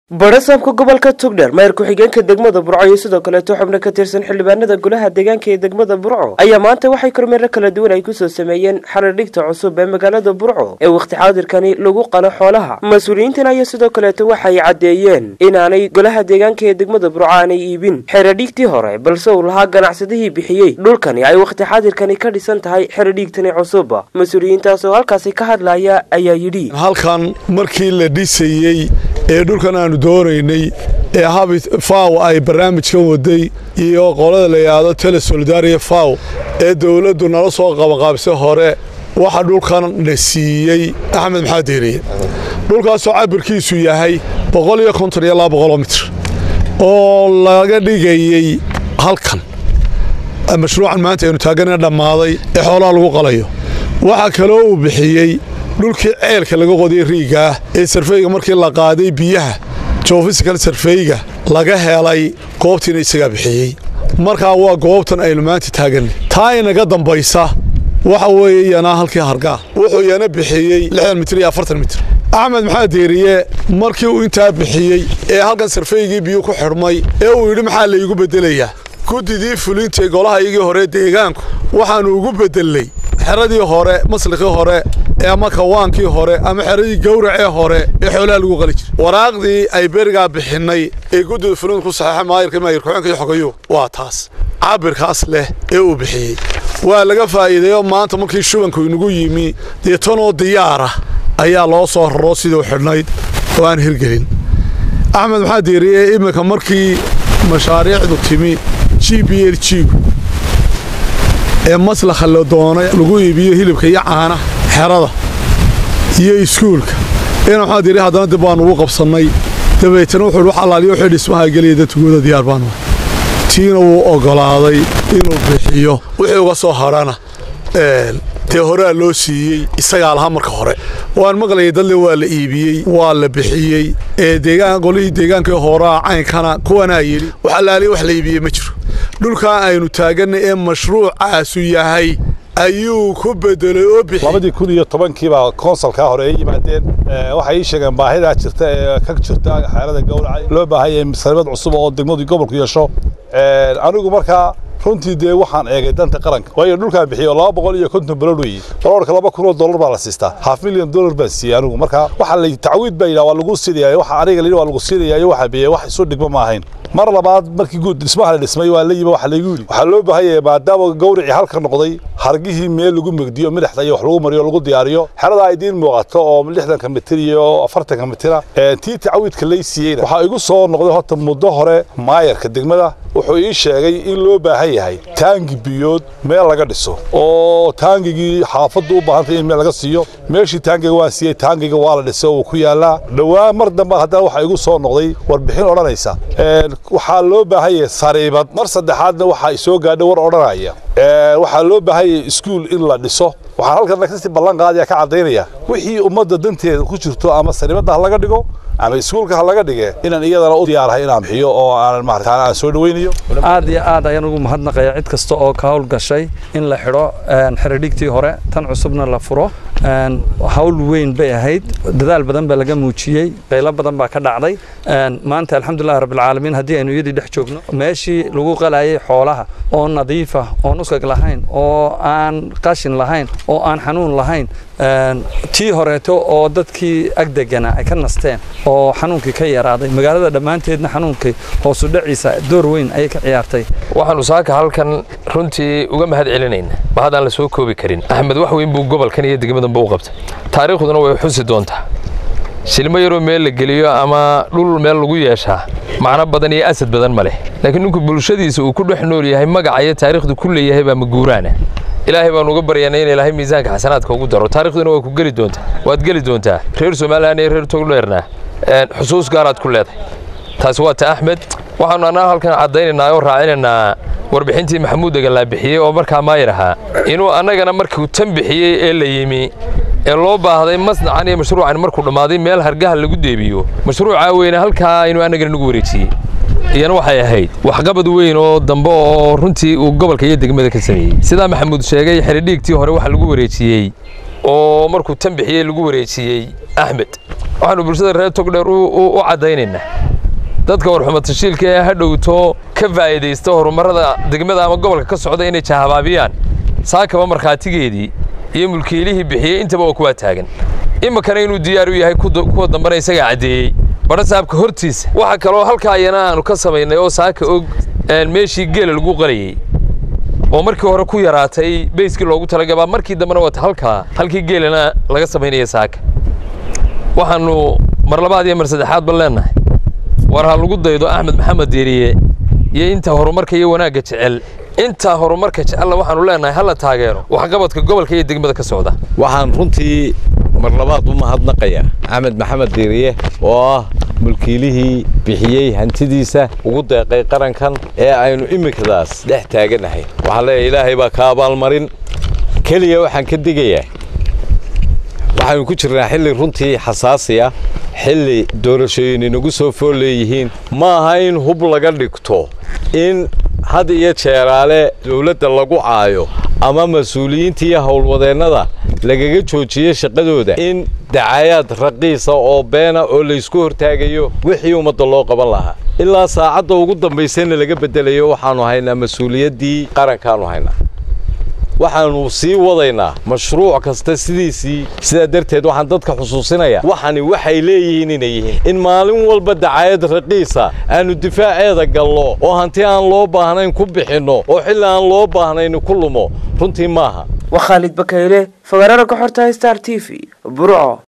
badhasaabka gobolka tugdher mayor ku-xigeenka degmada burco iyo sidoo kaleeto xubno ka tirsan xildhibaanada golaha deegaanka ee degmada burco ayaa maanta waxay kormeero kala duwan ay kusoo sameeyeen xaradhigta cusub ee magaalada burco ee wakhti xaadirkani lagu qalo xoolaha mas-uuliyiintan ayaa sidoo kaleeto waxay caddeeyeen inaanay golaha deegaanka ee degmada burco aanay iibin xeradhiigtii hore balse uu lahaa ganacsadihii bixiyey dhulkani ay wakhti xaadirkani ka dhisan tahay xeradhiigtani cusub mas-uuliyiintaas oo halkaasi ka hadlaya ayaa yidhi halkan markii la dhisayey ee dhulkan aanu doonaynay ee habit faw ay barnaamijkan waday iyo qolada la yidhaahdo tele solidaria faw ee dowladdu nala soo qabaqaabsay hore waxa dhulkan na siiyey axmed maxamed deeriye dhulkaasoo cabirkiisu yahay mitr oo laga dhigayey halkan mashruucan maanta aynu taagana dhammaaday ee xoolaha lagu qalayo waxaa kaloo uu bixiyey dhulkii ceelka laga qodiyey riigaah ee sarfeyga markii la qaaday biyaha jofisikal sarfeyga laga helay goobtiina isagaa bixiyey markaa waa goobtan aynu maanta taaganay taa inaga dambaysa waxa weeye yanaa halkii hargaa wuxuu yana bixiyey mitr iyo mitr axmed maxamed deeriye markii uu intaa bixiyey ee halkan sarfeygii biyuu ku xidhmay ee uu yidhi maxaa laygu beddelayaa guddidii fulintay golaha iyagii hore deegaanku waxaannu ugu beddelnay xeradii hore maslikii hore ama kawaankii hore ama xeradii gawracee hore ee xoolaha lagu qali jiray waraaqdii ay berigaa bixinnay ee guddida fulinta ku saxeexa maayirka maayir ku-xeenka iyo xogayo waa taas cabirkaas leh ee uu bixiyey waa laga faa'iideeyo maanta markii shubanku inagu yimi dee tanoo diyaara ayaa loo soo raro siduu xidhnayd oo aan hirgelin axmed maxaa diiriye iminka markii mashaariicdu timi g b l jigu ee maslakha la doonay lagu iibiyo hilibka iyo caanaha xerada iyo iskuulka ina maxaa diiri haddana dib baanu ugu qabsannay dabeetana wuxuu wax allaaliyo wixii dhismaha geliya dadtugooda diyaar baanu tiina wuu oggolaaday inuu bixiyo wixii uga soo hadhana dee horaa loo siiyey isagaa lahaa marka hore waan maqlayay dadle waa la iibiyey waa la bixiyey ee deegaan qolihii deegaankii horaa caynkana kuwanaa yidhi wax allaaliya wax la iibiyey ma jiro dhulkaa aynu taaganay ee mashruucaasu yahay ayuu ku bedelay oo labadii kun iyo tobankiibaa konsalkaa hore ay yimaadeen waxay ii sheegeen baahidaa jirta ee ka jirta xeelada gowraca loo baahanya saribad cusub oo degmadu gobolku yeesho anigu markaa runtii dee waxaan eegay danta qaranka waayo dhulkaan bixiyo laba boqol iyo konton balod weeye balorka laba kun oo dollar baa la siistaa half milyan dollar baan siiyey anigu marka waxa la tacwiid baa yidhaha waa lagu siinayaa waxa aniga la yidhi waa lagu siinayaa iyo waxa biyey wax isu dhigma ma ahayn mar labaad markii guud dhismaha la dhismay waa la yimi waxa laygu yidhi waxaa loo baahan yahay maadaama gawricii halka noqday hargihii meel lagu megdiyo midhaxda iyo wax lagu mariyo lagu diyaariyo xerada ay idiin muuqato oo lixdanka mitir iyo afartanka mitira tii tacwiidka lay siiyeyna waxaa igu soo noqday horta muddo hore maayarka degmada wuxuu ii sheegay in loo baahan yahay taangi biyood meel laga dhiso oo taangigii xaafaddu u baahantay in meel laga siiyo meeshii taangiga waan siiyey taangiga waa la dhisay oo uu ku yaallaa dhowaan mar dambe haddana waxaa igu soo noqday warbixin odhanaysa waxaa loo baahan yahay sariibad mar saddexaadna waxaa isoo gaadhay war odhanaya waxaa loo baahan yahay iskuul in la dhiso waxaan halkan kasii ballan qaadaya ka caddaynaya wixii ummadda danteeda ku jirto ama sariibadda ha laga dhigo ama iskuulka ha laga dhige inaan iyadana u diyaarahay inaan bixiyo oo aanan maarata aan soo dhawaynayo aad iyo aad ayaan ugu mahadnaqaya cid kasta oo ka hawl gashay in la xidho xeradhigtii hore tan cusubna la furo hawl weyn bay ahayd dadaal badan baa laga muujiyey qaylo badan baa ka dhacday maanta alxamdulillahi rabbilcaalamiin haddii aynu iyadii dhex joogno meeshii lagu qalayay xoolaha oo nadiifa oon uskag lahayn oo aan qashin lahayn oo aan xanuun lahayn tii horeeto oo dadkii agdegana ay ka nasteen oo xanuunkii ka yaraaday magaalada dhammaanteedna xanuunkii hoosu dhaciisa door weyn ayay ka ciyaartay waxaanu saaka halkan runtii uga mahad celinayna ma haddaan la soo koobi karin axmed wax weyn buu gobolkan iyo degmadanba u qabtay taariikhduna way xusi doontaa shilmo yaroo meel la geliyo ama dhul meel lagu yeeshaa macno badan iyo asad badan ma leh laakiin ninku bulshadiisa uu ku dhex nool yahay magaca iyo taariikhdu ku leeyahay baa maguuraana ilaahay baanu uga baryanay in ilaahay miisaanka xasanaadka ugu daro taarikhduna waa ku geli doontaa waad geli doontaa reer somalilan iyo reer togdheerna xusuus gaaraad ku leedahay taasi waa ta axmed waxaanu annaa halkan caddaynaynaa oo raacinaynaa warbixintii maxamuud deganlaa bixiyey oo markaa maayir ahaa inuu annagana markuu tan bixiyey ee la yimi ee loo baahday masnacan iyo mashruucan markuu dhammaaday meel hargaha lagu deebiyo mashruucaa weyne halkaa inuu annagana nagu wareejiyey iyana waxay ahayd waxqabad weyn oo dambe oo runtii uu gobolka iyo degmada ka sameeyey sidaa maxamuud sheegay xeridhiigtii hore waxa lagu wareejiyey oo markuu tan bixiyey lagu wareejiyey axmed waxaanu bulshada reer togdheer u caddaynaynaa dadka warxuma tashiilka ee ha dhowto ka faa'iidaysta horumarrada degmada ama gobolka ka socda inay jahabaabiyaan saakaba markhaatigeedii iyo mulkiilihii bixiyey intaba waa kuwaa taagan iminkana inuu diyaar u yahay kuwa dambana isagaa caddeeyey badha saabka hortiisa waxa kaloo halkaa ayana aanu ka samaynay oo saaka og meeshii geela lagu qalayey oo markii hore ku yaraatay beyskii loogu talagabaa markii dambena wata halkaa halkii geelana laga samaynaya saaka waxaannu mar labaad iyo mar saddexaadba leennahay war ha lagu daydo axmed maxamed diiriye iyo inta horumarka iyo wanaagga jecel intaa horumarka jecella waxaanu leennahay hala taageero waxqabadka gobolka iyo degmada ka socda waxaan runtii mar labaad u mahadnaqayaa axmed maxamed diiriye oo ah mulkiilihii bixiyey hantidiisa ugu deeqay qarankan ee aynu iminkadaas dhex taaganahay waxaan leeyahay ilaahay baa ka abaalmarin keliya waxaan ka digayaa waxaynu ku jirnaa xilli runtii xasaasi ah xilli doorashooyin inagu soo fool leeyihiin ma aha in hub laga dhigto in had iyo jeeraale dowladda lagu caayo ama mas-uuliyiinta iyo howlwadeennada lagaga joojiyo shaqadooda in dacayaad raqiisa oo beena oo laysku hortaagayo wixii ummadda loo qaban lahaa ilaa saacadda ugu dambaysayna laga beddelayo waxaannu haynaa mas-uuliyaddii qarankaannu haynaa waxaannu sii wadaynaa mashruuc kasta sidiisii sidaa darteed waxaan dadka xusuusinayaa waxani waxay leeyihiin inay yihiin in maalin walba dacayad raqiisa aannu difaaceeda gallo oo hanti aan loo baahnayn ku bixinno oo xilli aan loo baahnayn ku lumo runtii maaha waa khaalid bakayle fagaarada ka xorta star t v burco